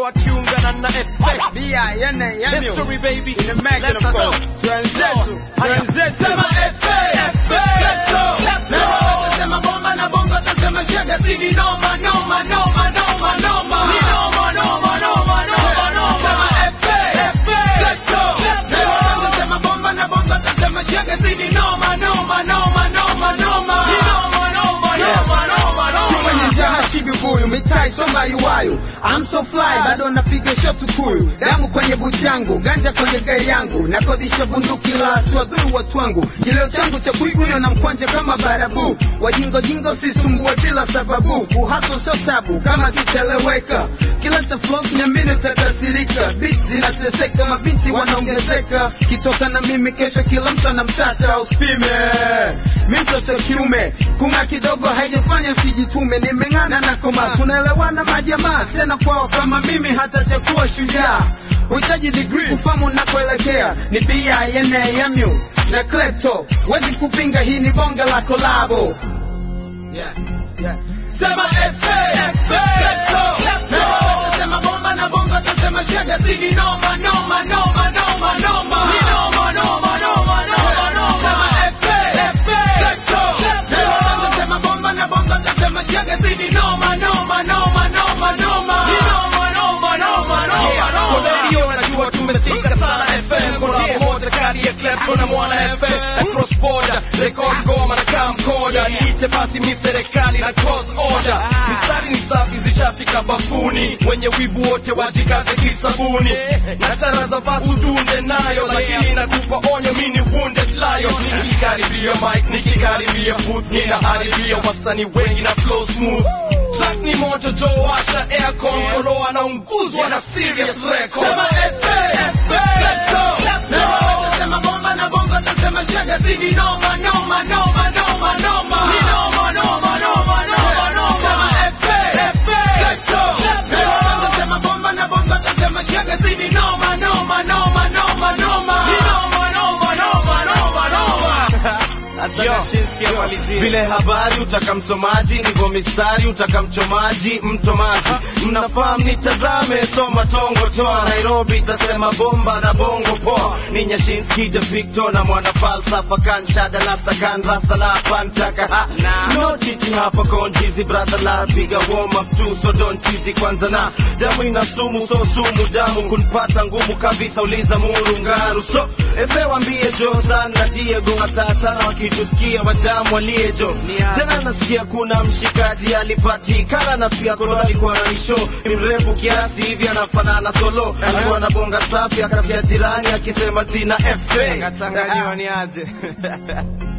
Moro akiungana na FA B-I-N-A-M-U. History baby In the Mac, Let of us course. know. Twenzetu, Haya. twenzetu. Sema FA Tasema bomba na bongo tasema shega sini noma noma noma noma noma Ni noma noma noma noma noma Sema FA Fleto Tasema bomba na bongo tasema shega sini noma noma noma noma noma Ni noma noma noma noma Chuma noma njaa hashibi buyu mitai soma iwayu I'm so fly bado napiga shot kuyu damu kwenye buti yangu ganja kwenye gari yangu nakodisha bunduki la siwadhuru watu wangu kileo changu cha kuigunywa na mkwanja kama barabu wajingo jingo sisumbue bila sababu uhaso sio tabu kama kiteleweka kila ta flows nyamini utakasirika beat zinateseka mabinti wanaongezeka kitoka na mimi kesho kila mtu anamtaka uspime mi mtoto kiume kunga kidogo haijafanya sijitume nimeng'ana na koma tunaelewana majamaa sena kwao kama mimi hata chakuwa shujaa uhitaji degree kufamu nakoelekea ni bianamu na klepto wezi kupinga hii ni bonge la kolabo Yeah, yeah. Sema FA Fleto Tasema bomba na bongo tasema shega sini noma noma noma noma noma Ni noma noma noma noma noma Sema FA Fleto Tasema bomba na bongo tasema shega sini noma noma noma noma noma Ni noma noma noma noma Yeah, kwa noma radio najua tumefika sana FM Kuna moja kali ya Klepto na mwana FM Na cross border, record ngoma na camcorder Niite basi mi serikali na cross order Mistari ni safi zishafika bafuni Wenye wivu wote wajikaze kisabuni Na tara za vasu dunde nayo Lakini nakupa onyo mi ni wounded lion Nikikaribia mic, nikikaribia booth Ninaharibia wasanii wengi na flow smooth Track ni moto jo washa aircon Kolo anaunguzwa na serious record Sema FA Fleto Tasema bomba na bongo tasema shega sini noma noma noma noma noma Ni noma noma noma noma noma Sema FA Fleto Tasema bomba na bongo tasema shega sini noma noma noma noma noma Ni noma noma noma noma noma vile habari utaka msomaji ndivyo mistari utaka mchomaji mtomaji mnafahamu nitazame soma tongo toa nairobi itasema bomba na bongo poa ni nyashinski de victor na mwana falsafa kan shada la sakan rasa la pantaka ha no chichi hapa konjizi brother la piga warm up tu so don't cheesy kwanza na damu ina sumu so sumu damu kunpata ngumu kabisa uliza muru ngaru so efe wambie jo sana diego watatana wakitusikia watamu waliejo tena nasikia kuna mshikaji alipatikana na pia kolo alikuwa na nisho ni mrefu kiasi hivi anafanana solo alikuwa na bonga safi akasikia jirani akisema tina fa Kachanganyiwa ni aje